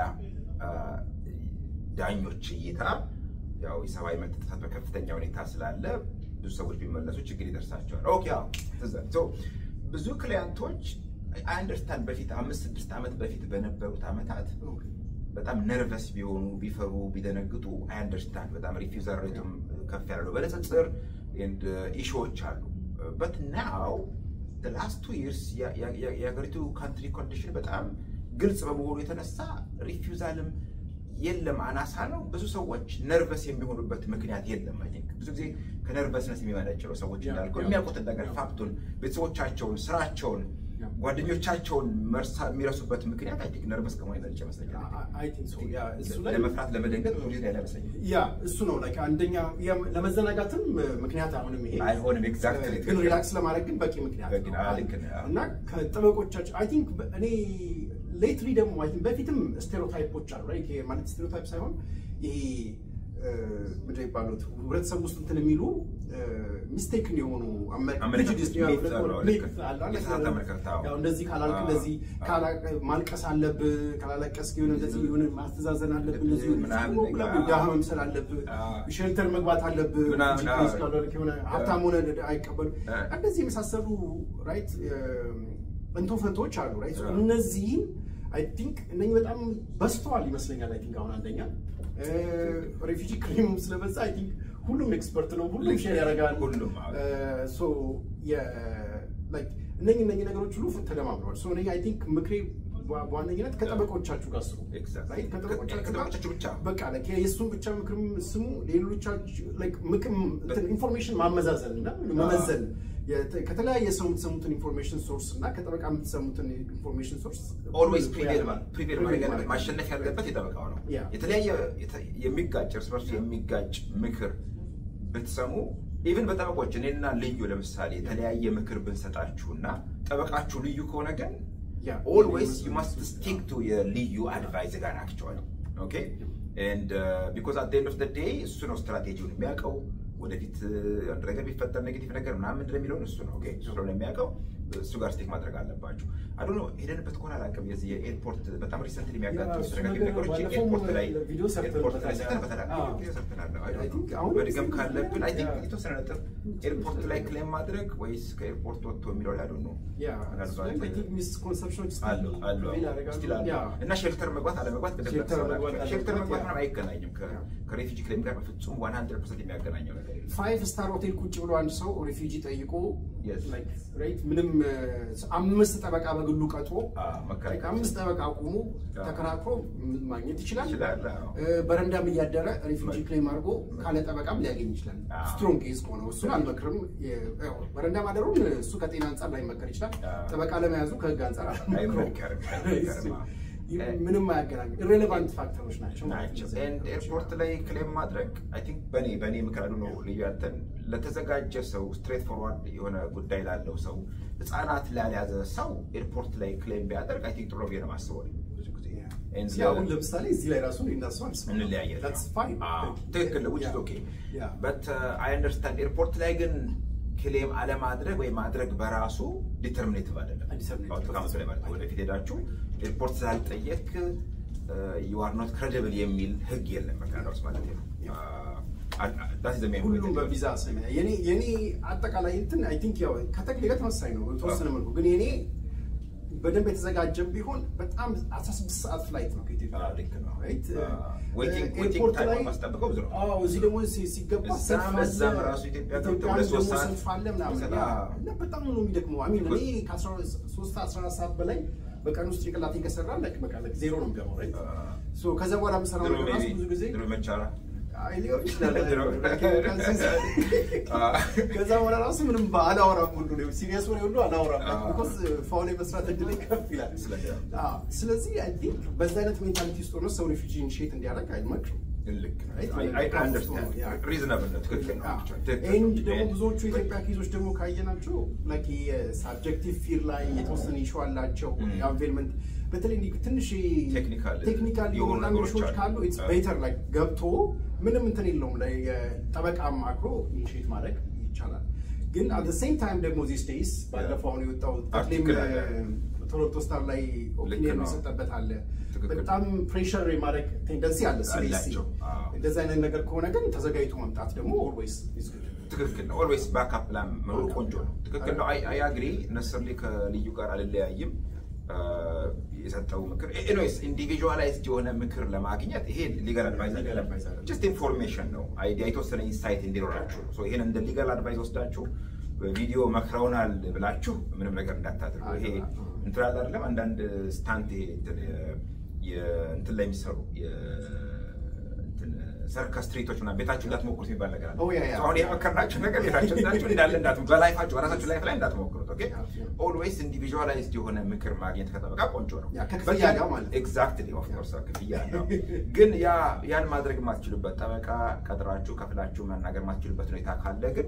S2: ዳኞች እይታ ያው የሰብአዊ መብት ጥሰት በከፍተኛ ሁኔታ ስላለ ብዙ ሰዎች ቢመለሱ ችግር ይደርሳቸዋል። ኦኬ አዎ ትዝ አለኝ። ሶ ብዙ ክሊያንቶች አንደርስታንድ በፊት አምስት ስድስት ዓመት በፊት በነበሩት ዓመታት በጣም ነርቨስ ቢሆኑ ቢፈሩ ቢደነግጡ አንደርስታንድ በጣም ሪፊውዛል ሬቱም ከፍ ያለ ነው በንጽጽር ኢሹዎች አሉ በት ናው ላስት ቱ ይርስ የሀገሪቱ ካንትሪ ኮንዲሽን በጣም ግልጽ በመሆኑ የተነሳ ሪፊውዛልም የለም አናሳ ነው። ብዙ ሰዎች ነርቨስ የሚሆኑበት ምክንያት የለም። አይ ቲንክ ብዙ ጊዜ ከነርቨስነስ የሚመነጭ ነው። ሰዎች
S3: ያ፣
S2: እንዳልከው
S3: ያ።
S2: የሚያውቁትን ነገር ፋክቱን፣ ቤተሰቦቻቸውን፣ ስራቸውን፣
S3: ያ።
S2: ጓደኞቻቸውን መርሳ የሚረሱበት ምክንያት አይ ቲንክ ነርቨስ ከመሆን የመነጨ ይመስለኛል።
S3: አይ ቲንክ ሶ ያ እሱ ላይ
S2: ለመፍራት ለመደንገጥ ብዙ ጊዜ አይመስለኝም።
S3: ያ እሱ ነው ላይክ አንደኛ ያ- ለመዘናጋትም ምክንያት አይሆንም ይሄ
S2: አይሆንም ኤግዛክትሊ
S3: ግን ሪላክስ ለማድረግ ግን በቂ ምክንያት
S2: በቂ
S3: ነው።
S2: ነው። ልክ ነህ።
S3: እና ከጠበቆቻቸው አይ ቲንክ እኔ ሌትሊ ደግሞ አይ ቲንክ በፊትም ስቴሪዮታይፖች አሉ right? ይሄ ማለት ስቴሪዮታይፕ ሳይሆን ይሄ እ፣ ምንድን ነው የሚባሉት ህብረተሰብ ውስጥ እንትን የሚሉ ሚስቴክን የሆኑ አመ-
S2: አመለካከት
S3: prejudice ነው፣
S2: myth አሉ፣
S3: myth
S2: ልክ ነህ።
S3: አለ አይደል?
S2: የተሳሳተ አመለካከት፣ አዎ።
S3: ያው እንደዚህ ካላልክ
S2: አዎ፣
S3: እንደዚህ
S2: አዎ።
S3: ካላ- ማልቀስ አለብህ ካላለቀስክ የሆነ እንደዚህ የሆነ ማስተዛዘን አለብህ እንደዚህ የሆነ
S2: ምናምን
S3: ዝም ብለህ
S2: ነገር፣
S3: ድሃ
S2: አዎ።
S3: መምሰል አለብህ
S2: አዎ።
S3: ሼልተር መግባት አለብህ
S2: ምናምን፣
S3: ጂፒኤስ
S2: አዎ።
S3: ካልሆንክ የሆነ ሀብታም ሆነ አይቀበሉ
S2: አዎ።
S3: እንደዚህ የመሳሰሉ ራይት እንቶ ፈንቶች አሉ ራይት
S2: አዎ።
S3: እነዚህም አይ ቲንክ እነኝህ በጣም በዝተዋል ይመስለኛል አይ ቲንክ አሁን አንደኛ ሬፊጂ ክሪም ስለበዛ አይ ቲንክ ሁሉም ኤክስፐርት ነው ሁሉም
S2: ልክ
S3: ሼር ያደርጋል
S2: ሁሉም፣ አዎ።
S3: ሶ እነኝህ እነኝህ ነገሮች ሁሉ ተደማምረዋል ሶ እኔ አይ ቲንክ ምክሬ በ- በዋነኝነት ከጠበቆቻችሁ ጋር ስሩ
S2: Exactly.
S3: Right? ከጠበቆቻችሁ ጋር
S2: ከጠበቆቻችሁ ብቻ።
S3: በቃ like የእሱን ብቻ ምክርም ስሙ ሌሎቻችሁ like ምክም እንትን ኢንፎርሜሽን ማመዛዘን እና መመዘን የተ- ከተለያየ ሰው የምትሰሙትን ኢንፎርሜሽን ሶርስ እና ከጠበቃ የምትሰሙትን ኢንፎርሜሽን ሶርስ
S2: ኦልዌይስ ፕሪቬል ፕሪቬል ማድረግ ያለበት ማሸነፍ ያለበት የጠበቃው ነው።
S3: ያ።
S2: የተለያየ የተ- የሚጋጭ እርስ በርሱ የሚጋጭ ምክር ብትሰሙ ኢቭን በጠበቆች እኔና ልዩ ለምሳሌ የተለያየ ምክር ብንሰጣችሁና ጠበቃችሁ ልዩ ከሆነ ግን
S3: ያ።
S2: ኦልዌይስ ዩ ማስት ስቲክ ቱ የልዩ አድቫይዝ ጋር ናቸዋል። ኦኬ ኤንድ ቢኮዝ አት ኤንድ ኦፍ ደ ዴይ እሱ ነው ስትራቴጂውን የሚያውቀው። ወደፊት አንድ ነገር ቢፈጠር ኔጌቲቭ ነገር ምናምን ምንድን ነው የሚለውን እሱ ነው ኦኬ እሱ ስለሆነ የሚያውቀው እሱ ጋር ስቲክ ማድረግ አለባችሁ። አዶ ነው ሄደንበት ከሆነ አላውቅም። የዚህ የኤርፖርት በጣም ሪሰንትሊ የሚያጋጥሙ
S3: እሱ
S2: ተደጋጋሚ
S3: ነገር
S2: ነገሮች
S3: ባለፈውም
S2: ኤርፖርት ላይ
S3: ቪዲዮ
S2: ኤርፖርት ላይ
S3: ሰርተንበታል።
S2: ሰርተንበታል።
S3: አዎ።
S2: ቪዲዮ ሰርተናል። አይ
S3: I think አሁን
S2: መድገም ካለብን አይ ቲንክ
S3: ያ።
S2: የተወሰነ ነጥብ ኤርፖርት ላይ ክሌም ማድረግ ወይስ ከኤርፖርት ወጥቶ የሚለው ላይ አዶ ነው
S3: ያ ሚስኮንሰፕሽኖች
S2: አሉ አሉ ስቲል አሉ እና ሼልተር መግባት አለመግባት በደንብ
S3: ሼልተር
S2: ያስባል።
S3: መግባት
S2: ሼልተር
S3: አለመግባት
S2: መግባት
S3: ያ።
S2: ምናምን አይገናኝም ከ-
S3: ያ።
S2: ከሬፊጂ ክሌም ጋር በፍጹም 100% የሚያገናኘው ነገር የለም።
S3: ፋይቭ ስታር ሆቴል ቁጭ ብሎ አንድ ሰው ሪፊጂ ጠይቆ
S2: Yes.
S3: like, right? ምንም እ፣ አምስት ጠበቃ በግሉ ቀጥሮ
S2: አዎ፣ መከራከር
S3: like አምስት ጠበቃ አቁሞ
S2: አዎ።
S3: ተከራክሮ ማግኘት ይችላል።
S2: ይችላል፣ አዎ።
S3: እ፣ በረንዳም እያደረ ሪፊጂ
S2: መ-
S3: ክሌም አድርጎ ካለ ጠበቃም ሊያገኝ ይችላል።
S2: አዎ።
S3: ስትሮንግ ኬዝ ከሆነ እሱን አልመክርም። የ- ያው በረንዳ ማደሩን እሱ ከጤና አንጻር ላይመከር ይችላል።
S2: አዎ።
S3: ጠበቃ ለመያዙ ከህግ አንጻር አልመክረውም።
S2: አይመከርም፣ አይመከርም፣ አዎ።
S3: ምንም አያገናኙም። ኢሬሌቫንት ፋክተሮች ናቸው ማለት
S2: ናቸው
S3: ነው።
S2: ኤንድ ኤርፖርት ላይ ክሌም ማድረግ አይ ቲንክ በኔ በኔ ምክር አሉ ነው ልዩ ያንተን ለተዘጋጀ ሰው ስትሬት ፎርዋርድ የሆነ ጉዳይ ላለው ሰው ህፃናት ላልያዘ ሰው ኤርፖርት ላይ ክሌም ቢያደርግ አይ ቲንክ ጥሩ ነው ብዬ ነው የማስበው ብዙ ጊዜ And
S3: ያው
S2: the-
S3: ለምሳሌ እዚህ ላይ ራሱ እነሱ አልስማማም።
S2: እንለያየን።
S3: That's fine.
S2: አዎ፣ ትክክል ነው። which is
S3: Yeah.
S2: okay.
S3: Yeah.
S2: But uh, I understand ኤርፖርት ላይ ግን ክሌም አለማድረግ ወይ ማድረግ በራሱ ዲተርሚኔቲቭ አይደለም።
S3: Determinative.
S2: አዎ፣ ከዓመት በላይ ማለት ነው። ወደፊት ሄዳችሁ ኤርፖርት ስላልጠየቅ ዩ አር ኖት ክሬዲብል የሚል ህግ የለም በካናዳ ውስጥ ማለት ነው። ዳት ኢዝ ዘ ሜን
S3: ሁሉም በቪዛ ስም የኔ የኔ አጠቃላይ እንትን አይ ቲንክ ያው ከተክሌ ጋር ተመሳሳይ ነው በተወሰነ መልኩ ግን የኔ በደንብ የተዘጋጀም ቢሆን በጣም 16 ሰዓት ፍላይት ነው ከኢትዮጵያ
S2: አዎ፣ ልክ ነው።
S3: Right?
S2: አዎ። Waiting-
S3: ኤርፖርት
S2: waiting time
S3: ላይ-
S2: ማስጠበቀው ብዙ ነው።
S3: አዎ፣ እዚህ ደግሞ ሲ- ሲገባ
S2: እዛም-
S3: ሰልፍ አለ።
S2: እዛም ራሱ ኢትዮጵያ ገብተው
S3: ኢትዮጵያም
S2: ሁለት ሶስት
S3: ደግሞ
S2: ሰዓት
S3: ሰልፍ አለ ምናምን
S2: መሰለህ?
S3: ያ፣
S2: አዎ።
S3: እና በጣም ነው የሚደክመው አሚን እኔ ከ3 14 ሰዓት በላይ በቀን ውስጥ ጭንቅላቴ ከሰራ like በቃ like ዜሮ ነው የሚገባው right?
S2: አዎ።
S3: So ከዛ በኋላ የምሰራው
S2: ድሮ
S3: ነገር ራሱ
S2: maybe-
S3: ብዙ ጊዜ
S2: ድሮ መቻራ
S3: አይ ሊሆን ይችላል
S2: ድሮ። አዎ።
S3: ከዛ በኋላ ራሱ ምንም አላወራም ሁሉ ነው ሲሪየስ ወሬ ሁሉ አላወራም
S2: አዎ።
S3: ቢኮዝ ፋውን የመስራት እድል ከፍ ይላል
S2: ስለዚህ-
S3: አዎ። ስለዚህ አይ ቲንክ በዛ አይነት ሜንታሊቲ ውስጥ ሆኖ ሰው ሪፊጂ ኢኒሺየት እንዲያደርግ አይመክርም
S2: ልክ ነው።
S3: Right?
S2: I- I understand.
S3: Yeah.
S2: Reasonable ነው። ትክክል ነው። ትክክል ነው።
S3: ኤንድ ደግሞ
S2: And-
S3: ብዙዎቹ የኢትዮጵያ ኬዞች ደግሞ ካየናቸው ላይክ የሳብጀክቲቭ ፊር ላይ የተወሰነ ኢሹ አላቸው
S2: Mm.
S3: የአንቬልመንት በተለይ እንዲህ ትንሽ
S2: Technical
S3: ቴክኒካል
S2: የሆኑ
S3: የሆኑ
S2: ነገሮች
S3: ላንጉጆች
S2: አሉ።
S3: ካሉ ኢትስ
S2: አዎ።
S3: ቤተር ላይክ ገብቶ ምንም እንትን የለውም ላይ ጠበቃ አማክሮ ኢኒሺየት ማድረግ ይቻላል። ግን አት ሴም ታይም ደግሞ ዚስ ዴይስ ባለፈው አሁን የወጣው ተክሌም
S2: Article አለ።
S3: ቶሮንቶ ስታር ላይ ኦፒኒየን
S2: ነው።
S3: የሰጠበት አለ።
S2: ትክክል።
S3: በጣም ፕሬሸር የማድረግ ቴንደንሲ አለ ሲሪየስሊ
S2: አላቸው። አዎ።
S3: እንደዚህ አይነት ነገር ከሆነ ግን ተዘጋጅቶ መምጣት ደግሞ ኦልዌይስ
S2: ትክክል ነው። ኦልዌይስ ባክአፕ ፕላን መኖሩ ቆንጆ ነው። ትክክል ነው። አይ አግሪ ነሰርሊ ከልዩ ጋር አልለያይም። አ፣ የሰጠው ምክር ኤኒዌይስ ኢንዲቪዥዋላይዝድ የሆነ ምክር ለማግኘት ይሄ ሊጋል አድቫይዝ
S3: Legal advice አይደለም።
S2: ጀስት ኢንፎርሜሽን ነው። አይዲያ የተወሰነ ኢንሳይት እንዲኖራችሁ ሶ ይሄን እንደ ሊጋል አድቫይዝ ወስዳችሁ ቪዲዮ መክረውናል ብላችሁ ምንም ነገር እንዳታደርጉ። ይሄ
S3: አዎ።
S2: እንትን አለ አይደለም አንዳንድ ስታንት ይሄ እንትን የ- የእንትን ላይ የሚሰሩ የ- እንትን ሰርከስ ትርኢቶች ምናምን ቤታችሁ እንዳትሞክሩት የሚባል ነገር አለ።
S3: Oh, yeah, yeah.
S2: So አሁን የመከርናችሁ ነገር ቤታችሁ እንዳችሁ እንዳለ እንዳት በላይፋችሁ በራሳችሁ ላይፍ ላይ እንዳትሞክሩት። ኦኬ
S3: Yeah, yeah.
S2: ኦልዌይስ ኢንዲቪዥዋላይዝድ የሆነ ምክር ማግኘት ከጠበቃ ቆንጆ ነው።
S3: ያ ከክፍያ ጋር ማለት ነው።
S2: ኤግዛክትሊ ኦፍ ኮርስ ክፍያ ነው። ግን ያ ያን ማድረግ የማትችሉበት ጠበቃ ቀጥራችሁ ከፍላችሁ መናገር የማትችሉበት ሁኔታ ካለ ግን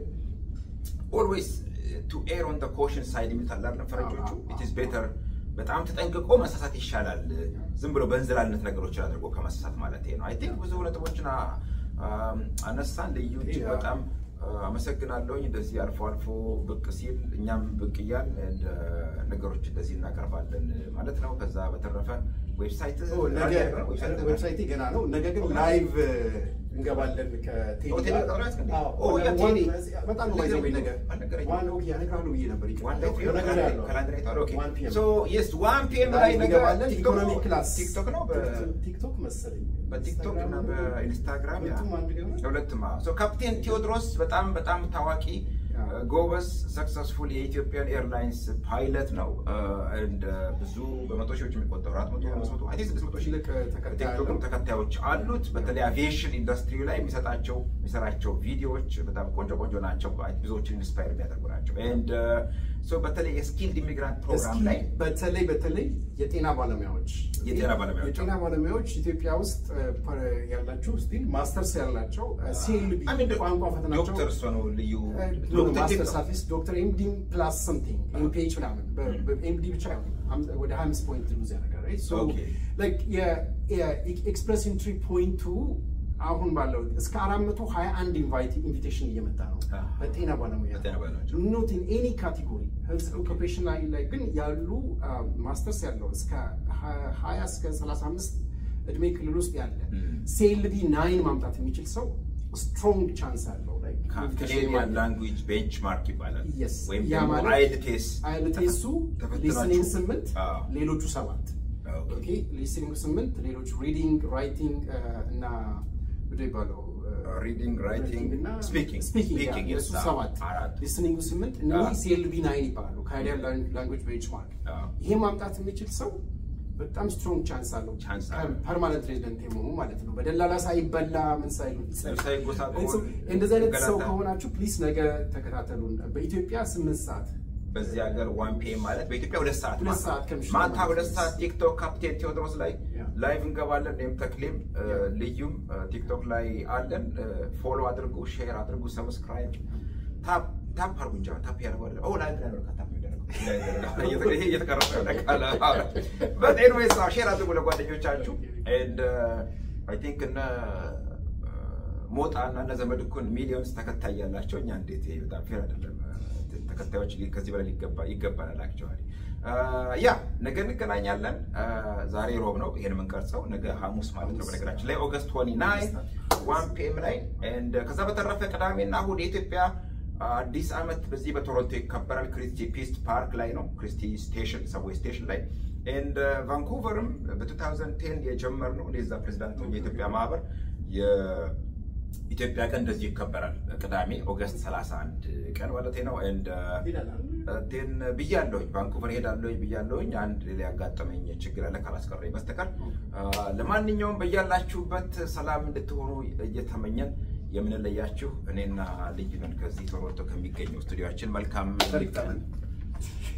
S2: ኦልዌይስ ቱ ኤር ኦን ደ ኮሽን ሳይድ የሚሉት አለ አይደለም ፈረንጆቹ
S3: አዎ፣ አዎ፣
S2: ኢት ኢዝ ቤተር በጣም ተጠንቅቆ መሳሳት ይሻላል ዝም ብሎ በእንዝላልነት ነገሮችን አድርጎ ከመሳሳት ማለት ነው። አይ ቲንክ ብዙ ነጥቦችን አ- አም፣ አነሳን። ልዩ እጅግ
S3: Yeah.
S2: በጣም አ፣ አመሰግናለሁኝ። እንደዚህ አልፎ አልፎ ብቅ ሲል እኛም ብቅ እያል እንደ ነገሮች እንደዚህ እናቀርባለን ማለት ነው። ከዛ በተረፈ ዌብሳይት
S3: ነገ ዌብሳይቴ ገና ነው። ነገ ግን ላይቭ እንገባለን ከቴዲ
S2: ኦ፣ ቴዲ
S3: ጋር።
S2: ጋር ናት እንዴ?
S3: አዎ፣
S2: ኦ፣ ያ
S3: ዋን-
S2: ቴዲ።
S3: በጣም ነው ባይዘው ነገ
S2: አልነገረኝም።
S3: ዋን ኦኬ ያነግራሉ ብዬ ነበር። ይቅርታ። ነገ ነው ያለው። ዋን ፒኤም
S2: ዋን ፒኤም ላይ
S3: ላይቭ
S2: ነገ
S3: እንገባለን።
S2: ቲክቶክ
S3: ኢኮኖሚ
S2: ነው?
S3: ክላስ
S2: ቲክቶክ ነው በ-
S3: ቲክቶክ መሰለኝ
S2: በቲክቶክ እና በኢንስታግራም ያ።
S3: ሁለቱም አንድ ሊሆን
S2: ሁለቱም አዎ። ሶ ካፕቴን ቴዎድሮስ በጣም በጣም ታዋቂ
S3: ያ።
S2: ጎበዝ ሰክሰስፉል የኢትዮጵያን ኤርላይንስ ፓይለት ነው። እንደ ብዙ በመቶ ሺዎች የሚቆጠሩ አራት መቶ አምስት መቶ አይ ቲንክ ስድስት መቶ ሺህ
S3: ትልቅ ተከታይ
S2: ቲክቶክም
S3: አለው።
S2: ተከታዮች አሉት። በተለይ አቪዬሽን ኢንዱስትሪ ላይ የሚሰጣቸው የሚሰራቸው ቪዲዮዎች በጣም ቆንጆ ቆንጆ ናቸው። ብዙዎችን ኢንስፓየር የሚያደርጉ ናቸው። ኤንድ ሶ በተለይ የስኪልድ ኢሚግራንት ፕሮግራም
S3: እስኪ
S2: ላይ
S3: በተለይ በተለይ የጤና ባለሙያዎች
S2: የጤና ባለሙያዎች
S3: የጤና ባለሙያዎች ኢትዮጵያ ውስጥ እ፣ ፐ- ያላችሁ ስቲል ማስተርስ ያላቸው ሲኤልቢ
S2: I mean,
S3: ቋንቋ ፈተናቸው
S2: ዶክተር እሷ ነው ልዩ
S3: ማስተር
S2: ዶክተር
S3: ሳፊስ ዶክተር ኤምዲ ፕላስ ሰምቲንግ ኤምፒኤች ምናምን ኤምዲ ብቻ አይሆንም። አም- ወደ ሀያ አምስት ፖይንት ሉዝ ያደርጋል right? So,
S2: Okay.
S3: like የኤክስፕረስ ኢንትሪ ፖይንቱ አሁን ባለው እስከ አራት መቶ ሀያ አንድ ኢንቪቴሽን እየመጣ ነው
S2: Ah.
S3: በጤና ባለሙያ
S2: በጤና ባለሙያዎች።
S3: ኖት ኢን ኤኒ ካቴጎሪ ሄልዝ ኦኩፔሽን ላይ ላይ ግን ያሉ ማስተርስ ያለው እስከ ሀያ እስከ ሰላሳ አምስት እድሜ ክልል ውስጥ ያለ
S2: Mm.
S3: ሴልቢ ናይን ማምጣት የሚችል ሰው ስትሮንግ ቻንስ አለው ላይ
S2: ካናዲያን ላንጉጅ ቤንችማርክ ይባላል
S3: Yes.
S2: ወይም
S3: ያ
S2: ደግሞ
S3: ማለት
S2: አይልቴስ
S3: አይልቴሱ
S2: ተፈትናችሁ-
S3: ሊስኒንግ ስምንት
S2: አዎ።
S3: ሌሎቹ ሰባት
S2: ኦኬ።
S3: ኦኬ ሊስኒንግ ስምንት ሌሎቹ ሪዲንግ ራይቲንግ እና ምንድን ይባለው
S2: ሪዲንግ ራይቲንግ
S3: እና
S2: ስፒኪንግ
S3: ስፒኪንግ
S2: ስፒኪንግ
S3: የእሱ ሰባት
S2: አራት
S3: ሊስኒንግ ስምንት እነዚህ
S2: አዎ።
S3: ሲኤልቢ ናይን ይባላሉ ካናዲያን ላንጉጅ ቤንችማርክ
S2: አዎ።
S3: ይሄ ማምጣት የሚችል ሰው በጣም ስትሮንግ ቻንስ አለው
S2: ቻንስ አለው።
S3: ፐርማነንት ሬዚደንት የመሆኑ ማለት ነው በደላላ ሳይበላ ምን ሳይሉ
S2: ሳይጎሳቆል
S3: እንደዚህ አይነት ሰው
S2: ገላታ።
S3: ከሆናችሁ ፕሊስ ነገ ተከታተሉን በኢትዮጵያ ስምንት ሰዓት
S2: በዚህ ሀገር ዋን ፒኤም ማለት በኢትዮጵያ ሁለት ሰዓት
S3: ሁለት
S2: ማለት ነው።
S3: ሰዓት ከምሽቱ
S2: ማታ
S3: ማለት
S2: ሁለት
S3: ነው።
S2: ሰዓት ቲክቶክ ካፕቴን ቴዎድሮስ ላይ
S3: ያ።
S2: ላይቭ እንገባለን። እኔም ተክሌም እ፣
S3: ያ።
S2: ልዩም እ፣ ቲክቶክ ላይ አለን። ፎሎ አድርጉ፣ ሼር አድርጉ፣ ሰብስክራይብ ታፕ ታፕ አርጉ እንጂ ታፕ ያደረገው አይደለም። ኦ ላይቭ ላይ ነው ታፕ የሚደረገው እየተቀረጸ ይሄ እየተቀረጸ ያለቃለ በት ኤኒዌይስ ሼር አድርጉ ለጓደኞቻችሁ ኤንድ አይ ቲንክ እነ ሞጣ እና እነ ዘመድኩን ሚሊዮንስ ተከታይ ያላቸው እኛ እንዴት ይሄ በጣም ፌር አይደለም። ተከታዮች ከዚህ በላይ ሊገባ ይገባናል። አክቹዋሊ ያ ነገ እንገናኛለን። ዛሬ ሮብ ነው ይሄን የምንቀርጸው፣ ነገ ሐሙስ ማለት ነው። በነገራችን ላይ ኦገስት 29 ዋን ፒኤም ላይ ኤንድ ከዛ በተረፈ ቅዳሜና እሑድ የኢትዮጵያ አዲስ ዓመት በዚህ በቶሮንቶ ይከበራል። ክሪስቲ ፒስት ፓርክ ላይ ነው፣ ክሪስቲ ስቴሽን ሰብዌይ ስቴሽን ላይ ኤንድ ቫንኩቨርም በ2010 የጀመርነው እኔ እዛ ፕሬዚዳንት የኢትዮጵያ ማህበር ኢትዮጵያ ቀን እንደዚህ ይከበራል። ቅዳሜ ኦገስት 31 ቀን ማለት ነው። ኤንድ ቴን ብያለሁኝ ቫንኩቨር ሄዳለሁኝ ብያለሁኝ። አንድ ሌላ ያጋጠመኝ ችግር አለ ካላስቀረኝ በስተቀር ለማንኛውም በያላችሁበት ሰላም እንድትሆኑ እየተመኘን የምንለያችሁ እኔና ልዩ ነን ከዚህ ቶሮንቶ ከሚገኘው ስቱዲዮችን መልካም